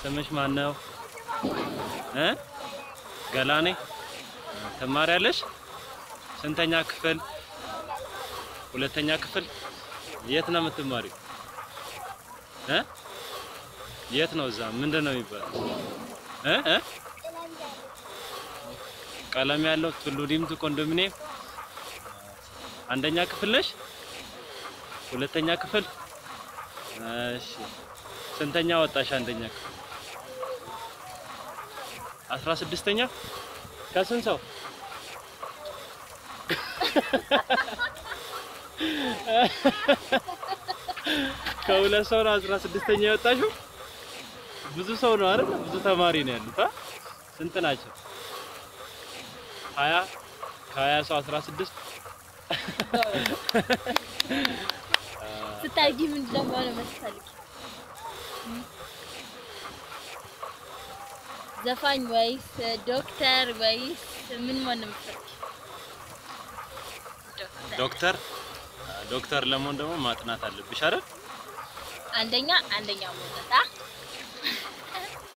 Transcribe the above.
ስምሽ ማን ነው? እ ገላኔ ትማሪያለሽ? ስንተኛ ክፍል? ሁለተኛ ክፍል። የት ነው የምትማሪው? እ የት ነው? እዛ ምንድን ነው የሚባለው? እ እ ቀለም ያለው ቱሉ ዲምቱ ኮንዶሚኒየም አንደኛ ክፍል ነሽ? ሁለተኛ ክፍል። እሺ ስንተኛ ወጣሽ? አንደኛ ክፍል አስራ ስድስተኛ ከስንት ሰው? ከሁለት ሰው ነው አስራ ስድስተኛ የወጣሽው? ብዙ ሰው ነው አይደል? ብዙ ተማሪ ነው ያሉት። አ ስንት ናቸው? ሀያ ከሀያ ሰው አስራ ስድስት ስታድጊ ምን እንደሆነ መሰለኝ ዘፋኝ ወይስ ዶክተር ወይስ ምን መሆን ነው የምትፈልጊው? ዶክተር ዶክተር ለመሆን ደግሞ ማጥናት አለብሽ አይደል? አንደኛ አንደኛ መውጣት አ